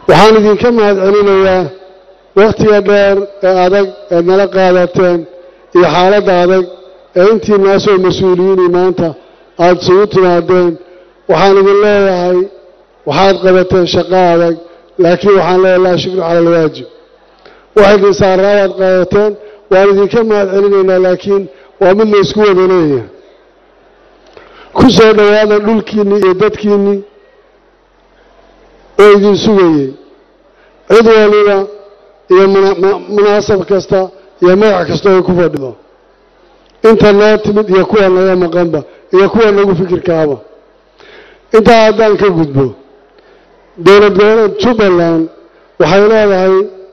waxaan idinka mahad celinayaa wakhtiga dheer ee adag eed nala qaadateen iyo xaaladda adag ee intii naasoo mas-uuliyiinii maanta aada isugu timaadeen waxaan idin leeyahay waxaad qabateen shaqo adag laakiin waxaan leeyahay laa shukru cala alwaajib wax idin saaraa waad qaadateen waan idinka mahad celinaynaa laakiin waa mid la isku wada leeyahay ku soo dhowaada dhulkiinnii iyo dadkiinnii oo idin sugayey cid waliba iyo munaasab kasta iyo magac kasta ay ku fadhido inta noo timid iyo kuwa naga maqanba iyo kuwa nagu fikirkaaba intaa haddaan ka gudbo dowlad goboleed jubbaland waxay leedahay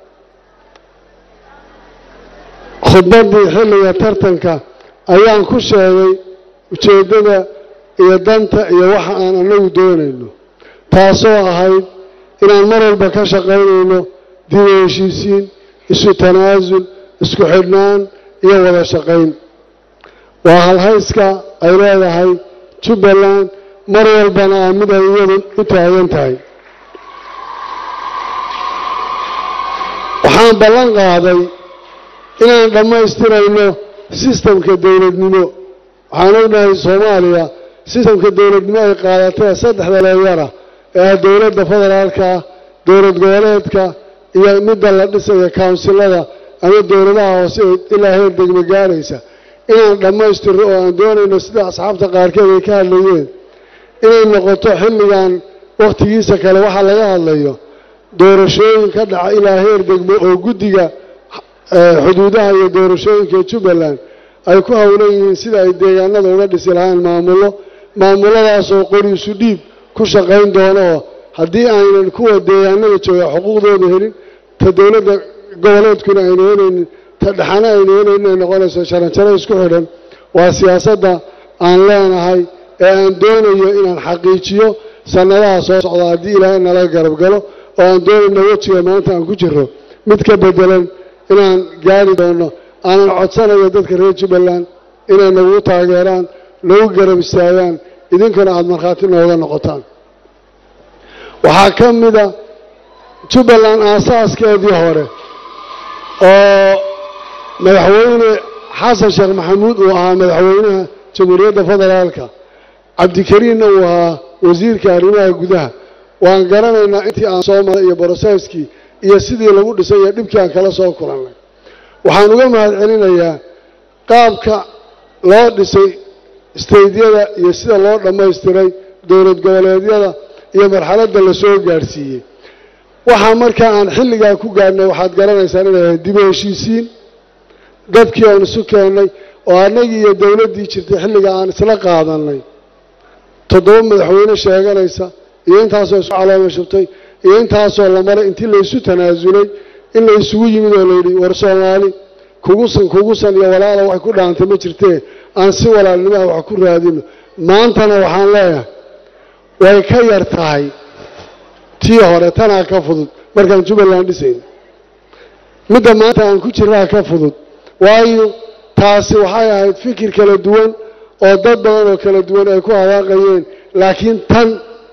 khudbaddii xilliga tartanka ayaan ku sheegay ujeeddada iyo danta iyo waxa aan anagu doonayno taasoo ahayd inaan mar walba ka shaqaynayno dib u heshiisiin isu tanaasul isku xidhnaan iyo wada shaqayn waa halhayska ay leedahay jubbaland mar walbana aa mid ay iyadu u taagan tahay waxaan ballan qaaday inaan dhammaystirayno sistamka dowladnimo waxaan ognahay soomaaliya sistamka dowladnimo ay qaadatee saddexda leeyara ee ah dowladda federaalka ah dowlad goboleedka iyo midda la dhisaya kawnsilada ama dowladaha hoose ee ilaa heer degmo gaaraysa inaan dhammaystirno oo aan doonayno sida asxaabta qaarkeed ay ka hadlayeen inay noqoto xilligan wakhtigiisa kale waxaa laga hadlayo doorashooyin ka dhaca ilaa heer degmo oo guddiga xuduudaha iyo doorashooyinka jubbaland ay ku howlan yihiin sida ay deegaanada uga dhisi lahayn maamullo maamuladaasoo qoriisu dhiib ku shaqayn doono oo haddii aynan kuwa deegaanada jooga xuquuqdooda helin ta dowladda goboleedkuna ayna helaynin ta dhexana ayna helaynin ay noqonayso jaranjaro isku xidhan waa siyaasadda aan leenahay ee aan doonayo inaan xaqiijiyo sannadaha soo socda haddii ilaahay nala garab galo oo aan doonayno wejiga maanta aan ku jiro mid ka bedelan inaan gaari doono aanan codsanayo dadka reer jubbaland inay nagu taageeraan nagu garab istaagaan idinkuna aada markhaati nooga noqotaan waxaa ka mida jubbaland aasaaskeedii hore oo madaxweyne xasan sheekh maxamuud uu ahaa madaxweynaha jamhuuriyadda federaalka cabdikariinna uu ahaa wasiirka arrimaha gudaha waan garanaynaa intii aan soo maray iyo broseskii iyo sidii lagu dhisay iyo dhibkii aan kala soo kulannay waxaan uga mahad celinayaa qaabka loo dhisay istaydyada iyo sida loo dhammaystiray dowlad goboleedyada iyo marxaladda la soo gaadhsiiyey waxaa markaa aan xilligaa ku gaadhnay waxaad garanaysaan inay ahayd dib u heshiisiin dadkii aan isu keennay oo annagii iyo dowladdii jirtay xilliga aan isla qaadannay toddoba madaxweyne sheeganaysa iyo intaasoo isku calooma shubtay iyo intaasoo la maray intii laysu tanaasulay in la isugu yimid oo layidhi war soomaali kugusan kugusan iyo walaala wax ku dhaantay ma jirtee aan si walaalnimaha wax ku raadino maantana waxaan leeyahay way ka yar tahay tii hore tanaa ka fudud markaan jubbaland dhisayno midda maanta aan ku jirnaa ka fudud waayo taasi waxay ahayd fikir kala duwan oo dad badan oo kala duwan ay ku hadaaqayeen laakiin tan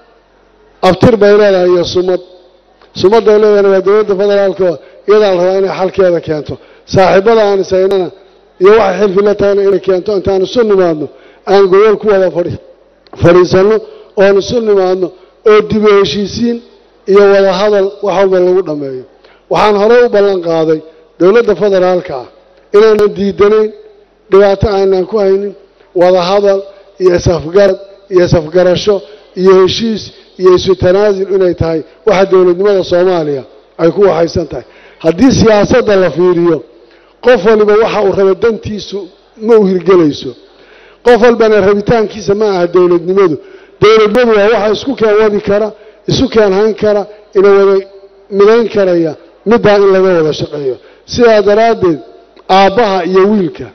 abtir bay leedahay iyo sumad sumadday leedahayna waa dowladda federaalka iyadaa la rabaa inay xalkeeda keento saaxiibada aan isaynana iyo waxay xilfi la tahayna inay keento intaan isu nimaadno aan gobol ku wada fadhi fadhiisanno oon isu nimaadno oo dib u heshiisiin iyo wada hadal wax walba lagu dhammeeyo waxaan horey u ballan qaaday dowladda federaalka ah inaanan diidanayn dhibaato aanan ku haynin wada hadal iyo isafgarad iyo isafgarasho iyo heshiis iyo isu tanaasul inay tahay waxa dowladnimada soomaaliya ay ku waxaysan tahay haddii siyaasadda la fiiriyo qof waliba waxa uu raba dantiisu ma u hirgelayso qof walbana rabitaankiisa ma aha dowladnimadu dowladnimadu waa waxa isku keen wadi kara isu keen hayn kara ina wada midayn karaya middaa in laga wada shaqeeyo sidaa daraaddeed aabbaha iyo wiilka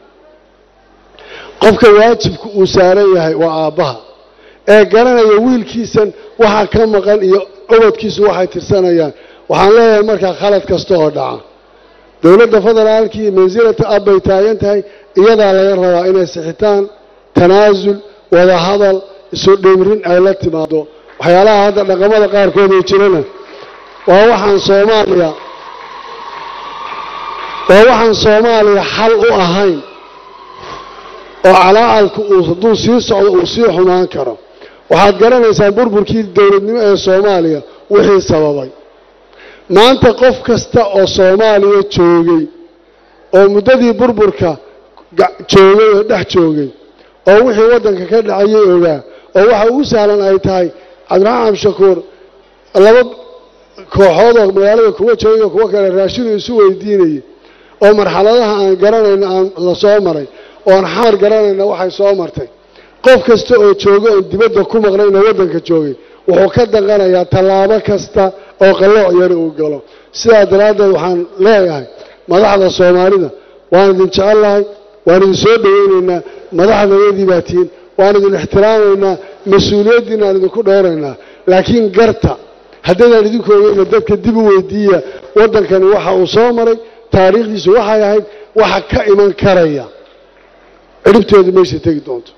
qofka waajibka uu saaran yahay waa aabbaha ee garanaya wiilkiisan waxa ka maqan iyo obadkiisu waxay tirsanayaan waxaan leeyahay markaa khalad kasta oo dhaca dowladda federaalkii mansilata ab bay taagan tahay iyadaa laga rabaa inay sixitaan tanaasul wada hadal isu dhimrin ay la timaado waxyaalaha hadda dhaqamada qaarkood oo jirana waa waxaan soomaaliya waa waxaan soomaaliya xal u ahayn oo calaacalku uu hadduu sii socdo uu sii xumaan karo waxaad garanaysaan burburkii dowladnimo ee soomaaliya wixii sababay maanta qof kasta oo soomaaliya joogay oo muddadii burburka joogay oo dhex joogay oo wixii waddanka ka dhacayay ogaa oo waxa ugu sahlan ay tahay cabdiraxmaan cabdishakuur laba kooxood oo magaalada kuwa joogay oo kuwo kale raashinu isu weydiinayay oo marxaladaha aan garanayna aan la soo maray oo aan xamar garanayna waxay soo martay qof kasta oo jooga oon dibadda ku maqnayna waddanka joogay wuxuu ka danqanayaa tallaabo kasta oo qallooc yar uu galo sidaa daraaddeed waxaan leeyahay madaxda soomaalida waan idin jecellahay waan idin soo dhoweynaynaa madaxdayadii baa tihiin waan idin ixtiraamaynaa mas-uuliyaddiina aan idinku dheeraynaa laakiin garta haddaydaan idinku ogeyna dadka dib u weydiiya waddankani waxa uu soo maray taariikhdiisu waxay ahayd waxa ka iman karaya cidhibteedu meesha tegi doonto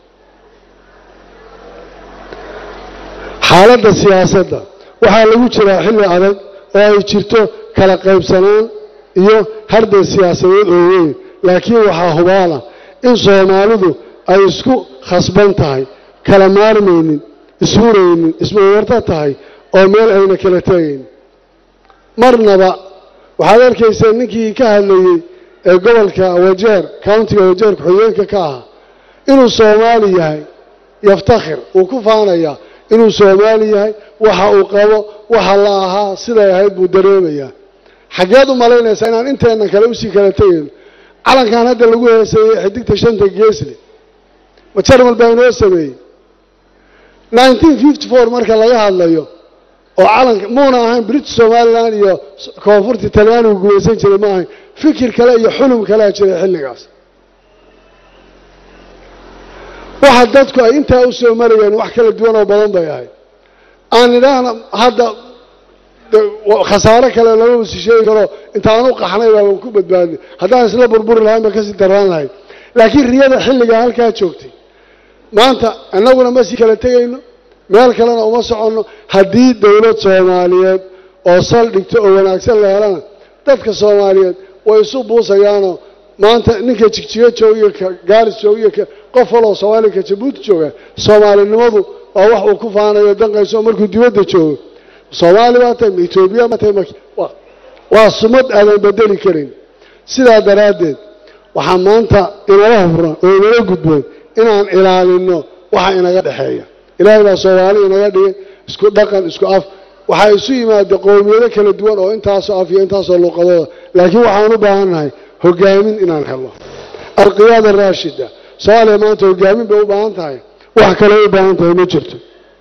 xaaladda siyaasadda waxaa lagu jiraa xilli adag oo ay jirto kala qaybsanaan iyo hardan siyaasadeed oo weyn laakiin waxaa hubaala in soomaalidu ay isku khasban tahay kala maarmaynin ishuraynin ismawarta tahay oo meel ayna kala tegaynin marnaba waxaad arkayseen ninkii ka hadlayey ee gobolka wajeer countiga wajeer ku-xigeenka ka ahaa inuu soomaali yahay yaftakhir uu ku faanayaa inuu soomaali yahay waxa uu qabo waxa la ahaa siday ahayd buu dareemayaa xaggeed u malaynaysaa inaan inteennan kale usii kala tegayno calankan hadda lagu heeseeyey xidigta shanta geesle ma jarmal baa inoo sameeyey nineteen fifty four marka laga hadlayo oo calanka muuna ahayn british somalilan iyo koonfurta talyaanigu gumaysan jiray ma ahayn fikir kale iyo xulum kalea jiray xilligaas waxa dadku ay intaa u soo marayeen wax kala duwan oo badan bay ahayd aan idhaahna hadda khasaare kale lama si sheegi karo intaan u qaxnay baaban ku badbaadnay haddaan isla burburi lahayn ba kasii daraan lahayd laakiin riyada xilligaa halkaa joogtay maanta annaguna ma sii kala tegayno meel kalena uma soconno haddii dowlad soomaaliyeed oo saldhigto oo wanaagsan la helana dadka soomaaliyeed way isu buusayaanoo maanta ninka jigjiga joogiyo ka gaaris joogiyo ka qof waloo soomaaliya ka jabuuti jooga soomaalinimadu waa wax uu ku faanayo danqayso markuu dibadda joogo soomaali baa tahay ma etoobiya baa tahay waa sumad aadan bedeli karin sidaa daraaddeed waxaa maanta inala hufran oo inala gudboon inaan ilaalinno waxa inaga dhexeeya ilaahay baa soomaali inaga dhigay isku dhaqan isku af waxaa isu yimaada qowmiyado kala duwan oo intaasoo af iyo intaasoo luuqadooda laakiin waxaan u baahannahay hogaamin inaan helo alqiyaada raashida soomaaliya maanta hogaamin bay u baahan tahay wax kale u baahan tahay ma jirto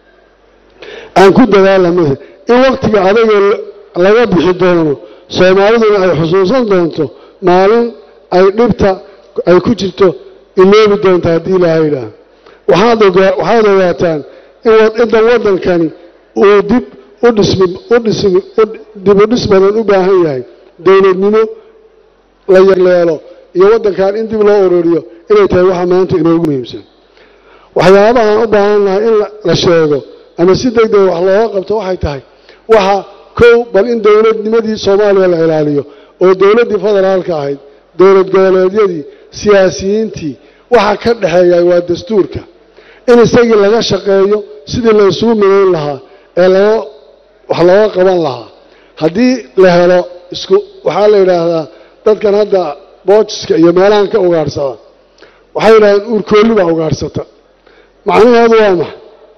aan ku dadaalamada in waktiga adaga laga bixi doono soomaaliduna ay xusuusan doonto maalin ay dhibta ay ku jirto iloobi doonta haddii ilaaha yidhaah waxaad waxaad ogaataan indan waddankani uu dib u dhismi u dhismi dib u dhis badan u baahan yahay dowladnimo la yarleelo iyo waddankan in dib loo ururiyo inay tahay waxa maanta inoogu muhiimsan waxyaabahaan u baahannahay in la sheego ama si deg dega wax looga qabto waxay tahay waxa kow bal in dowladnimadii soomaaliya la ilaaliyo oo dowladdii federaalka ahayd dowlad goboleedyadii siyaasiyiintii waxa ka dhexeeya waa dastuurka in isagii laga shaqeeyo sidii la isugu midayn lahaa ee laga wax looga qaban lahaa haddii la helo isku waxaa la yidhaahdaa dadkan hadda boojiska iyo meelahan ka ugaadhsada waxay yidhahdeen uurkoolli baa ugaadhsata macnaheedu waa maxa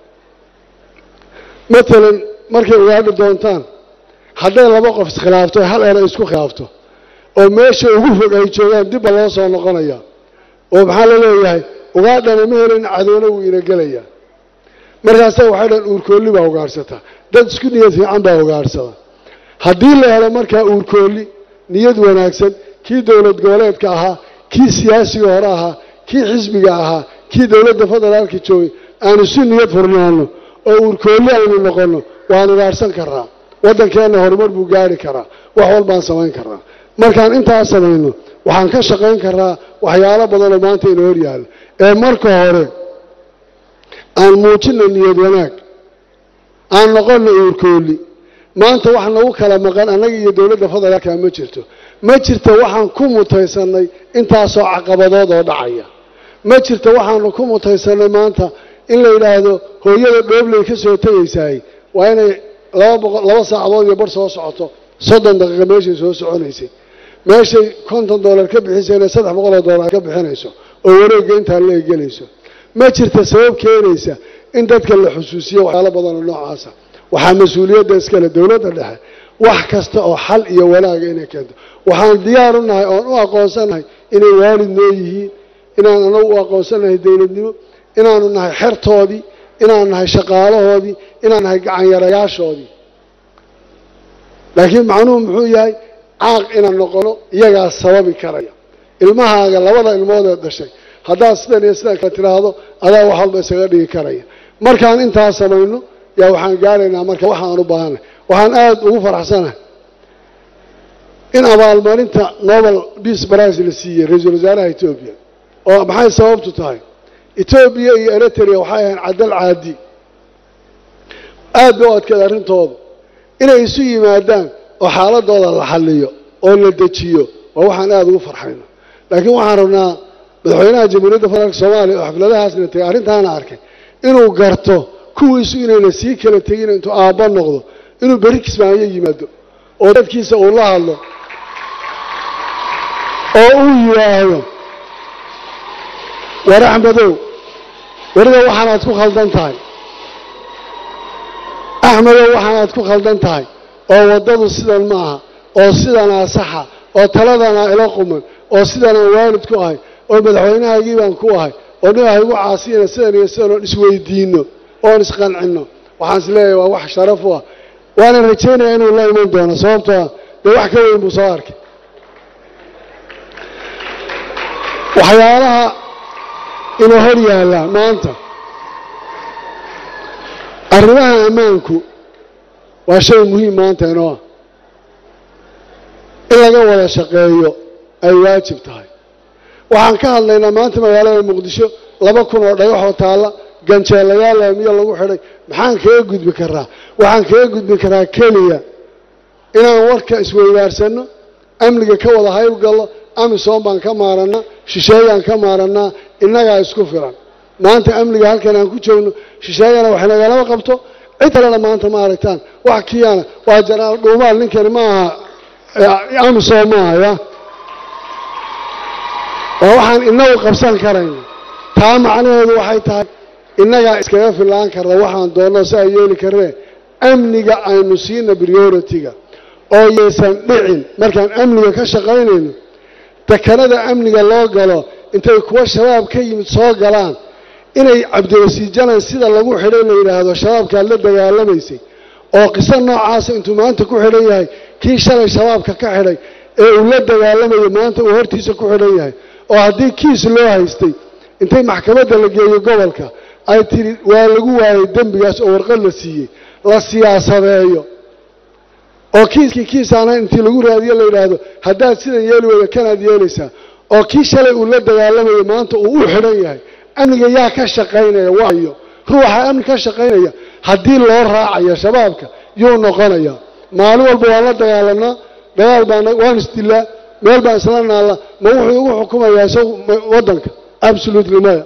matalan markay ugaadhi doontaan hadday laba qof iskhilaafto hal eray isku khilaafto oo meesha ugu fog ay joogaan dibba loo soo noqonaya oo maxaa la leeyahay ugaadhana ma helin cadowna wuu ina gelayaa markaasa waxay dhan uurkoolli baa ugaadhsata dad isku niyad fiican baa ugaadhsada haddii la helo markaa uurkoolli niyad wanaagsan kii dowlad goboleedka ahaa kii siyaasiga hore ahaa kii xisbiga ahaa kii dowladda federaalka joogay aan isu niyad furnaano oo uurkoolli aynu noqonno waan ugaadhsan karaa waddankeenna horumar buu gaari karaa wax walbaan samayn karaa markaan intaas samayno waxaan ka shaqayn karaa waxyaalo badanoo maanta ina hor yaallo ee marka hore aan muujinno niyad wanaag aan noqonno uurkoolli maanta wax nagu kala maqan annaga iyo dowladda federaalka ma jirto ma jirto waxaan ku mutaysannay intaasoo caqabadood oo dhacaya ma jirto waxaanu ku mutaysannay maanta in la yidhaahdo hooyada dhoobley ka soo tegaysaay waa inay laba boqol laba saacadood iyo bar soo socoto soddon daqiiqa meeshay soo soconaysay meeshay konton dollar ka bixisayna saddex boqoloo dollar ka bixinayso oo wareegga intaa la egelayso ma jirta sabab keenaysa in dadka la xusuusiyo waxyaalo badanoo noocaasa waxaa mas-uuliyadda iskale dowladda dhexe wax kasta oo xal iyo wanaaga inay keento waxaan diyaar u nahay oon u aqoonsanahay inay waalid noo yihiin inaan anagu u aqoonsanahay dowladnimo inaanu nahay xertoodii inaan nahay shaqaalahoodii inaan nahay gacanyarayaashoodii laakiin macnuhu muxuu yahay caaq inaan noqono iyagaa sababi karaya ilmahaaga labada ilmoodee dhashay haddaad sidan iyo sidan kale tidhaahdo adaa wax walba isaga dhigi karaya markaan intaas samayno yaa waxaan gaaraynaa marka waxaan u baahanay waxaan aada ugu faraxsanahay in abaalmarinta nobel peace prize la siiyey ra-iisul wasaaraha etoobiya oo maxay sababtu tahay etoobiya iyo eritrea waxay ahayn cadal caadi aad bay u adkeed arrintooda inay isu yimaadaan oo xaaladooda la xalliyo oo la dejiyo waa waxaan aada ugu farxayno laakiin waxaan rabnaa madaxweynaha jamhuuriyadda federaalka soomaaliya oo xafladahaasna tegay arrintaana arkay inuu garto kuwiisu inayna sii kala tegin intuu aabba noqdo inuu beri kismaayo yimaado oo dadkiisa uu la hadlo oo uu yidhaahdo war axmedow weriga waxaanaad ku khaldan tahay axmedow waxaanaad ku khaldan tahay oo waddadu sidan ma aha oo sidanaa saxa oo taladanaa ila quman oo sidanaan waalid ku ahay oo madaxweynahaygii baan ku ahay oo nin ah igu caasiyana sidan iyo sidan oon isweydiinno oon isqancinno waxaan is leeyahay waa wax sharaf u ah waana rajaynaya inuu la iman doono sababtoo ah dee wax ka weyn buu soo arkay waxyaalaha inuu hor yaallaa maanta arrimaha ammaanku waa shay muhiim maanta inoo ah in laga wada shaqeeyo ay waajib tahay waxaan ka hadlaynaa maanta magaalada muqdisho laba kun oo dhagaxoo taalla ganjeelayaal laamiyo lagu xidhay maxaan kaga gudbi karaa waxaan kaga gudbi karaa keliya inaan warka isweydaarsanno amniga ka wada hayb gallo amisom baan ka maarannaa shisheeyaan ka maarannaa innagaa isku filan maanta amniga halkan aan ku joogno shisheeyana wax nagalama qabto cid kalena maanta ma aragtaan wax kiyana waa janaal dhuumaal ninkani ma aha amisom maaha ya waa waxaan inagu qabsan karayna taa macnaheedu waxay tahay innagaa iskaga fillaan karna waxaan doonno si ay yeeli karnee amniga aynu siina priority-ga oo yaysan dhicin markaan amniga ka shaqaynayno dekanada amniga loo galo intay kuwa shabaab ka yimid soo galaan inay cabdiwasiijanan sida lagu xidhay la yidhaahdo shabaabkaad la dagaalamaysay oo qiso noocaasa intuu maanta ku xidhan yahay kii shalay shabaabka ka xidhay ee uu la dagaalamayo maanta uu hortiisa ku xidhan yahay oo haddii kiis loo haystay intay maxkamadda la geeyo gobolka ay tidhi waa lagu waayay dembigaas oo warqad la siiyey la siyaasadeeyo oo kiiskii kiisaana intii lagu raadiyo la yidhaahdo haddaad sidan yeeli weyda kanaad yeelaysaa oo kii shalay uu la dagaalamayo maanta uu u xidhan yahay amniga yaa ka shaqaynaya waayo ruuxa amni ka shaqaynaya haddii loo raacayo shabaabka yuu noqonaya maalin walba waan la dagaalanaa dagaal baan waan isdilaa meel baan isla naalla ma wuxuu igu xukumayaa isagu waddanka absolutely maya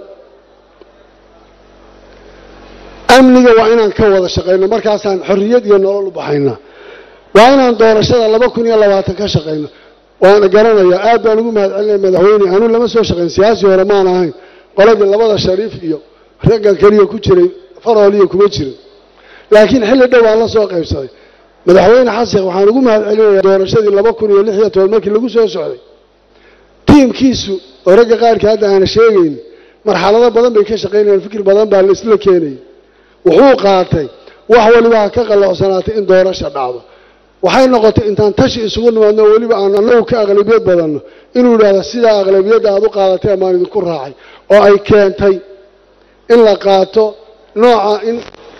amniga waa inaan ka wada shaqayno markaasaan xorriyad iyo nolol u baxaynaa waa inaan doorashada laba kun iyo labaatan ka shaqayno waana garanayaa aad baan ugu mahad celinaya madaxweyne anuu lama soo shaqayn siyaasi hore maan ahayn qoladii labada shariif iyo raggan keliya ku jiray farooliya kuma jirin laakiin xilli dhow aan la soo qaybsaday madaxweyne xasan waxaan ugu mahad celinayaa doorashadii laba kun iyo lix iyo toban markii lagu soo socday tiimkiisu oo ragga qaarkii hadda aana sheegayn marxalado badan bay ka shaqaynayaan fikir badan baa la isla keenayay wuxuu qaatay wax waliba ha ka qallocsanaatay in doorasha dhacdo waxay noqotay intaan tashi isugu nimaadno weliba aan annagu ka aqlabiyad badanno inuu yidhaahdo sidaa aqlabiyadda aad u qaadatay amaan idinku raacay oo ay keentay in la qaato nooca in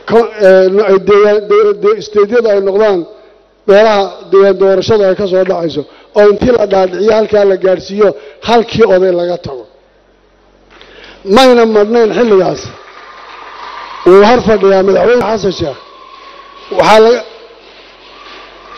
isteedyada ay noqdaan meelaha deegaan doorashada ay ka soo dhacayso oo intii la dhaadhiciyo halkaa la gaadhsiiyo halkii oday laga tago mayna madhnayn xilligaas wuu har fadhiyaa madaxweyne xasan sheekh waxaa laga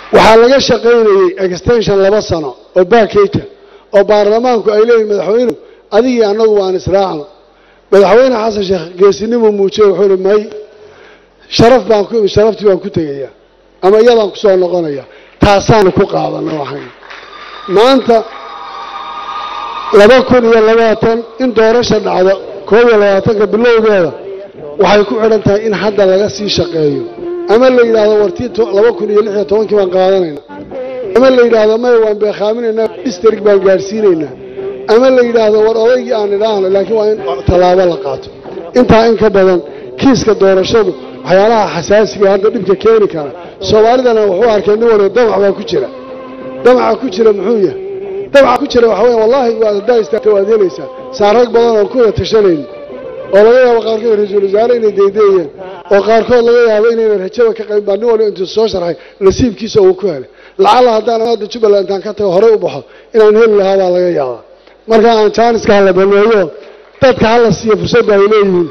waxaa laga shaqaynayey extension laba sano oo baakeyta oo baarlamaanku ay leeyihin madaxweynuhu adigii annagu waan israacno madaxweyne xasan sheekh geesinimuu muujiyey wuxuu ihi may sharaf baan ku imi sharaftii baan ku tegayaa ama iyadaan kusoo noqonaya taasaanu ku qaadana waxay maanta laba kun iyo labaatan in doorasha dhacdo koob iyo labaatanka bilowgeeda waxay ku xidhan tahay in hadda laga sii shaqeeyo ama la yidhaahdo wartii laba kun iyo lix iyo tobankii baan qaadanayna ama la yidhaahdo maya waan beekaaminaynaa distrik baan gaadhsiinaynaa ama la yidhaahdo war odaygii aan idhaahno laakiin waa in tallaabo la qaato intaa in ka badan kiiska doorashadu waxyaalaha xasaasiga hadda dhibka keeni kara soomaalidana wuxuu arkay nin waliba damac baa ku jira damaca ku jira muxuu yahay damaca ku jira waxa weya wallaahi waad haddaa istaagta waad helaysaa saa rag badan oon kuwada tashanayni oo laga yaabo qaarkood ra-iisul wasaare inay daydeeyeen oo qaarkood laga yaabo inaynan rajada ka qayb baa nin waliba intuu soo sharxay nasiibkiisa uu ku helay lacalla haddaan hadda jubbaland intaan ka tago horey u baxo inaan heli lahaa baa laga yaabaa marka aan jaaniska hala baneeyo dadka hala siiyo fursadda ay leeyihiin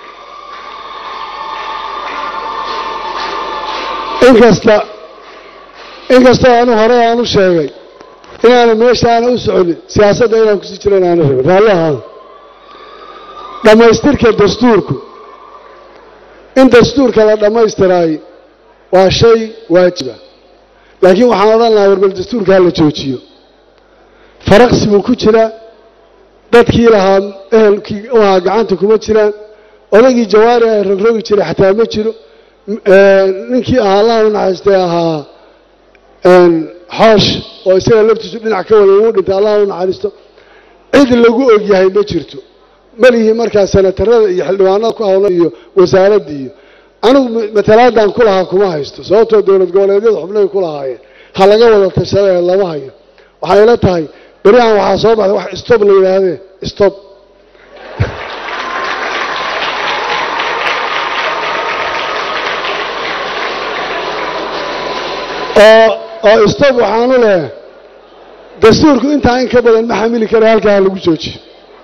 inkasta inkastoo anu hore aan u sheegay inaana meesha aana u soconin siyaasadda inaan kusii jiro inaana rabin raalli ahaada dhammaystirka dastuurku in dastuurka la dhammaystiraay waa shay waajiba laakiin waxaan odhan lahaa warbal dastuurka hala joojiyo faraqsi buu ku jiraa dadkii lahaa ehelkii u ahaa gacanta kuma jiraan odaygii jawaari ah rogrogi jiray xataa ma jiro ninkii ahaa allaha u naxariistay ahaa xoosh oo isaga laftiisu dhinac ka wada uu dhintay allaha u naxariisto cid lagu ogyahay ma jirto malihii markaa senatarada iyo xildhibaanada ku hawla iyo wasaaraddii iyo anigu matalaadan ku lahaa kuma haysto sababtoo dowlad goboleedyada xubnahay ku lahaayeen ha laga wada tashadee lama hayo waxay ila tahay berihan waxaa soo baxday wax stob la yidhaahdee stob oo oo stob waxaanu leehay dastuurku intaa in ka badan ma xamili kara halkaa ha lagu joojiyo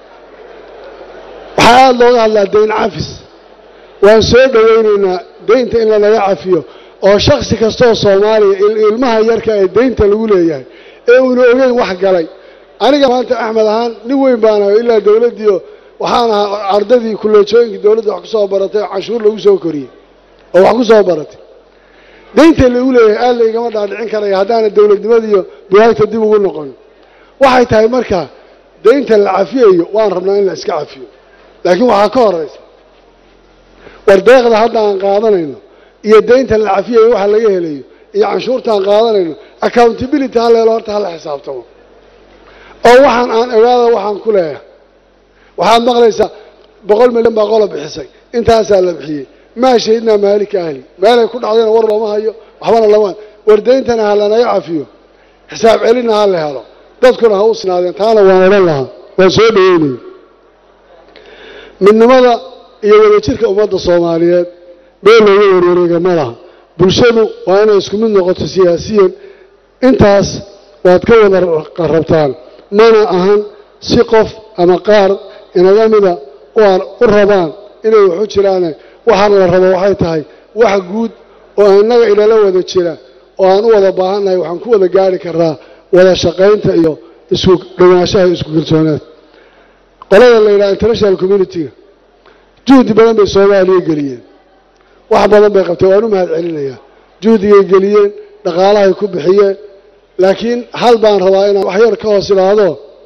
waxaa aada looga hadlaa dayn cafis waan soo dhowaynaynaa daynta in lanaga cafiyo oo shaksi kastaoo soomaaliya ilmaha yarka ee daynta lagu leeyahay ee uuna ogeyn wax galay aniga maanta axmed ahaan nin weyn baan ahay ilaa dowladdiio waxaan ahaa ardadii kulleejooyinkii dowladda wax ku soo baratay oo canshuur lagu soo koriyey oo wax ku soo baratay daynta lagu leeyahay aad laygama dhaadhicin karaya haddaana dowladnimadiiyo buhaagta dib ugu noqon waxay tahay markaa daynta la cafiyayo waan rabnaa in la iska cafiyo laakiin waxaa ka horaysa war deeqda hadda aan qaadanayno iyo daynta la cafiyayo waxa laga helayo iyo canshuurta aan qaadanayno accountability ha leelo horta hala xisaabtamo oo waxaan aan ogaada waxaan ku leeyahay waxaad maqlaysaa boqol milyan baa qola bixisay intaasaa la bixiyey maa shahidnaa maalika ahli meelay ku dhacdayna war looma hayo waxbana lama war dayntana ha lanaga cafiyo xisaab celinna ha la helo dadkuna ha u sinaadeen taana waan odhan lahaa waan soo dhaweynaya midnimada iyo wadajirka ummadda soomaaliyeed bee looga warwareega ma laha bulshadu waa inay isku mid noqoto siyaasiyan intaas waad ka wada rabtaan mana ahan si qof ama qaar inaga mida u rabaan inay waxu jiraane waxaana la rabo waxay tahay wax guud oo innaga inala wada jira oo aan u wada baahannahay waxaan ku wada gaari karnaa wada shaqaynta iyo isku dhowaanshaha iyo isku kalsoonaad qolada la yidhaha international communitiga juhdi badan bay soomaaliya geliyeen wax badan bay qabteen waan u mahad celinayaa juhdigay geliyeen dhaqaalahay ku bixiyeen laakiin hal baan rabaa inaan wax yar ka hoos idhaahdo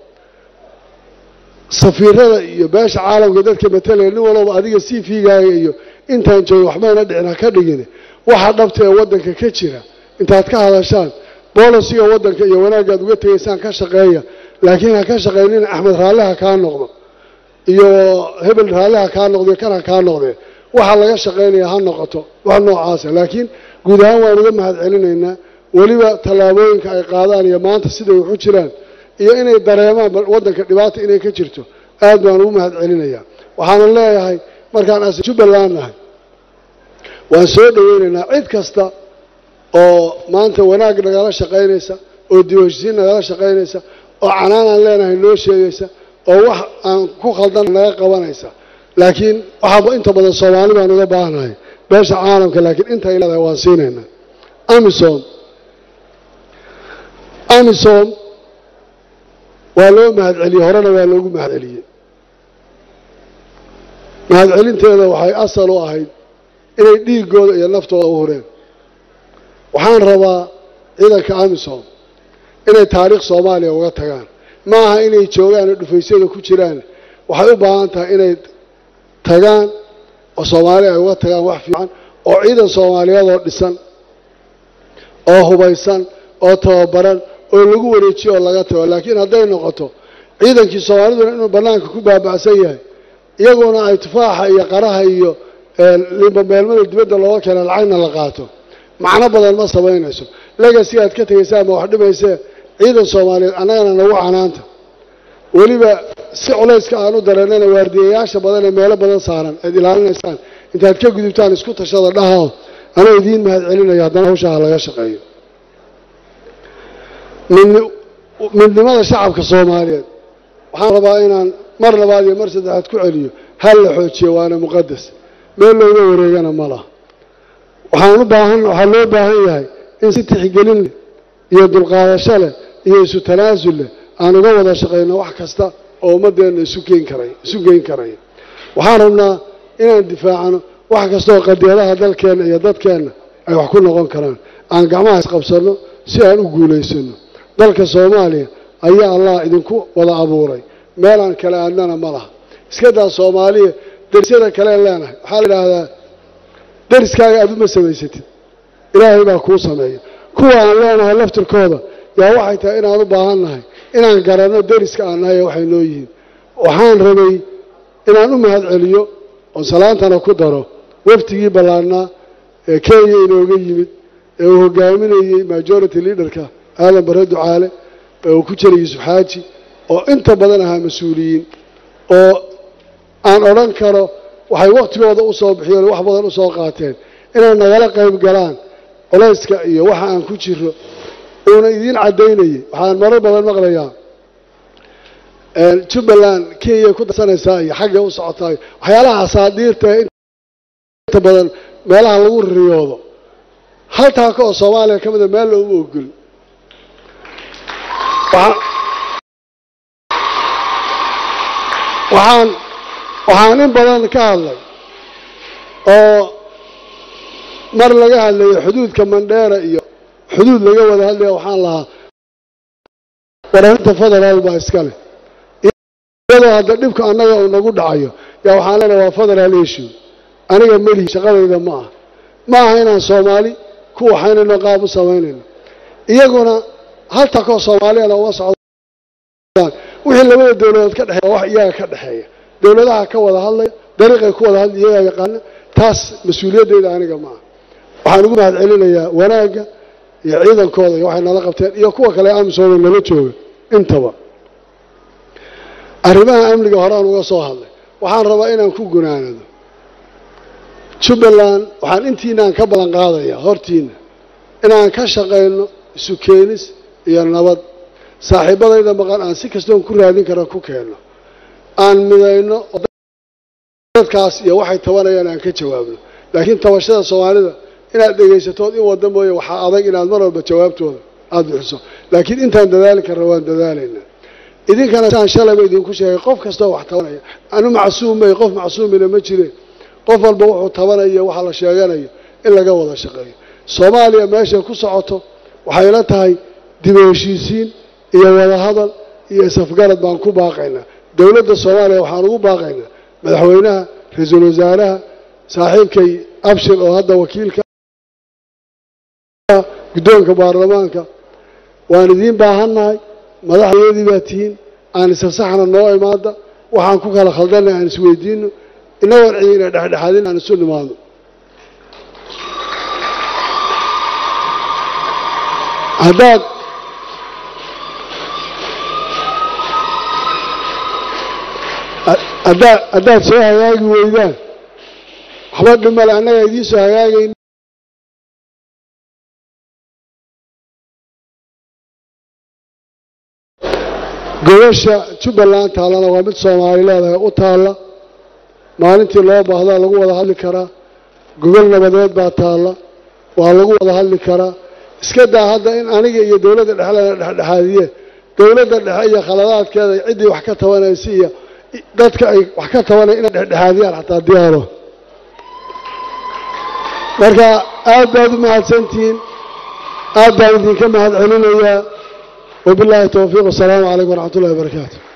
safiirada iyo beesha caalamka dadka matalaya nin walaba adiga c v-gaaga iyo intaan jooga waxmayna dhicin ha ka dhigin waxa dhabta ee waddanka ka jira intaad ka hadashaan boolisiga waddanka iyo wanaaggaad uga tegaysaan ka shaqeeya laakiin ha ka shaqaynina axmed raalliha kaa noqdo iyo hebel raalliha kaa noqdo kan ha kaa noqdee waxa laga shaqaynaya ha noqoto wax noocaasa laakiin guud ahaan waan uga mahad celinaynaa weliba tallaabooyinka ay qaadaan iyo maanta siday waxu jiraan iyo inay dareemaan waddanka dhibaata inay ka jirto aad baan ugu mahad celinayaa waxaana leeyahay markaan as jubbaland nahay waan soo dhoweynaynaa cid kasta oo maanta wanaag nagala shaqaynaysa oo diiwaanshisiin nagala shaqaynaysa oo canaan aan leenahay noo sheegaysa oo wax aan ku khaldan naga qabanaysa laakiin waxaaba inta badan soomaali baan uga baahanahay beesha caalamka laakiin intay leedahay waan siinaynaa amisom amisom waa loo mahadceliyey horena waa loogu mahadceliyey mahadcelinteeda waxay asal u ahayd inay dhiiggooda iyo naftooda u hureen waxaan rabaa ciidanka amisom inay taariikh soomaaliya uga tagaan ma aha inay joogaan oo dhufaysyada ku jiraan waxay u baahan tahay inay tagaan oo soomaaliya ay uga tagaan wax fiican oo ciidan soomaaliyeedoo dhisan oo hubaysan oo tababaran oo lagu wareejiyo oo laga tago laakiin hadday noqoto ciidankii soomaaliduna inuu bannaanka ku baaba'san yahay iyaguna ay tufaaxa iyo qaraha iyo limbameelmada dibadda looga keena lacagna la qaato macno badan ma samaynayso legasi aad ka tegaysaan ma wax dhimaysee ciidan soomaaliyeed annagana nagu canaanta weliba si culayska aan u dareennana waardiyayaasha badan ee meelo badan saaran aad ilaalinaysaan intaad ka gudubtaan isku tashada dhahao anoo idiin mahad celinaya haddana hawshaha laga shaqeeyo midnimada shacabka soomaaliyeed waxaan rabaa inaan mar labaad iyo mar saddexaad ku celiyo hal la xoojiyo waana muqadas meel looga wareegana ma laha waxaan u baahan waxaa loo baahan yahay in si tixgelin leh iyo dulqaadasho leh iyo isu tanaasul leh aan uga wada shaqayno wax kasta oo ummaddeenna isu geen karay isu geyn karaya waxaan rabnaa inaan difaacano wax kastaoo qadiyadaha dalkeenna iyo dadkeenna ay wax ku noqon karaan aan gacmaha isqabsanno si aan u guulaysano dalka soomaaliya ayaa allah idinku wada abuuray meelaan kale aadnana ma laha iska daa soomaaliya derisyada kaleen leenahay waxaa la idhaahdaa deriskaaga aad uma samaysatid ilaahay baa kuu sameeya kuwa aan leenahay laftirkooda yaa waxay tahay inaan u baahan nahay inaan garanno deriska aan nahay ee waxay noo yihiin waxaan rabay inaan u mahad celiyo oo salaantana ku daro waftigii ballaarnaa ee kenya inooga yimid ee uu hogaaminayey majority leaderka aadan bare ducaale ee uu ku jiray yuusuf xaaji oo inta badan ahaa mas-uuliyiin oo aan odhan karo waxay wakhtigooda u soo bixiyeen wax badan u soo qaateen inay nagala qayb galaan colayska iyo waxa aan ku jiro uuna idiin caddaynayay waxaan marar badan maqlayaa jubbaland kenya ku darsanaysaa iyo xagga u socotaa waxyaalaha asaadiirta ee inta badan meelaha lagu riyoodo hal taaka oo soomaaliya ka mida meel looma ogol waxaan waxaan in badan ka hadlay oo mar laga hadlayo xuduudka mandheera iyo xuduud laga wada hadlaya waxaan lahaa wararinta federaal baa iska leh iyadoo hadda dhibka annaga uu nagu dhacayo yaa waxaan leenahay waa federaal issue aniga melihi shaqadayda ma aha ma aha inaan soomaali ku waxaynayno qaab u samaynayno iyaguna hal takoo soomaaliyana uma socdaan wixii labada dowladood ka dhexeeya wax iyaga ka dhexeeya dowladaha ka wada hadlaya dariiqay ku wada hadlaya iyagaa yaqaana taas mas-uuliyaddeeda aniga ma aha waxaan ugu mahad celinayaa wanaagga iyo ciidankooda iyo waxay nala qabteen iyo kuwa kale amisoona nala jooga intaba arrimaha amniga horaan uga soo hadlay waxaan rabaa inaan ku gunaanado jubbaland waxaan intiinaan ka ballan qaadayaa hortiina inaan ka shaqayno isu keenis iyo nabad saaxiibadayda maqan aan si kastoon ku raadin kara ku keenno aan midayno dadkaas iyo waxay tabanayaan aan ka jawaabno laakiin tabashada soomaalida inaad dhegaysatood in wadda mooye waxaa adag inaad mar walba jawaabtooda aada bixiso laakiin intaan dadaali karna waan dadaalaynaa idinkana saan shalayba idinku sheegay qof kastoo wax tabanaya anu macsuumay qof macsuumina ma jire qof walba wuxuu tabanaya waxa la sheeganayo in laga wada shaqeeyo soomaaliya meeshay ku socoto waxay la tahay dib u heshiisiin iyo wadahadal iyo isafgarad baan ku baaqaynaa dowladda soomaaliya waxaan ugu baaqaynaa madaxweynaha ra-iisul wasaaraha saaxiibkay abshir oo hadda wakiilka guddoonka baarlamaanka waan idiin baahannahay madaxdeedii baa tihiin aan isasaxna noo imaada waxaan ku kala khaldanay aan isweydiino inagoon cidina dhexdhexaadin aan isu nimaadno haddaad haddaad haddaad soo hagaagi weydaan waxba dhimale annaga idiin soo hagaagayn gobasha jubbaland taallana waa mid soomaali leedahay u taalla maalintii loo baahdaa lagu wada hadli karaa gogol nabadeed baa taalla waa lagu wada hadli karaa iska daa hadda in aniga iyo dowladda dhexe lana dhexdhexaadiye dowladda dhexe iyo khaladaadkeeda ciddii wax ka tabanaysa iyo dadka ay wax ka tabanaya inay dhexdhexaadiyaan xataa diyaaro marka aad baad u mahadsantihiin aad baan idinka mahad celinayaa wabilaahi towfiiq wasalaamu calaykum waraxmat ullahi wabarakaatu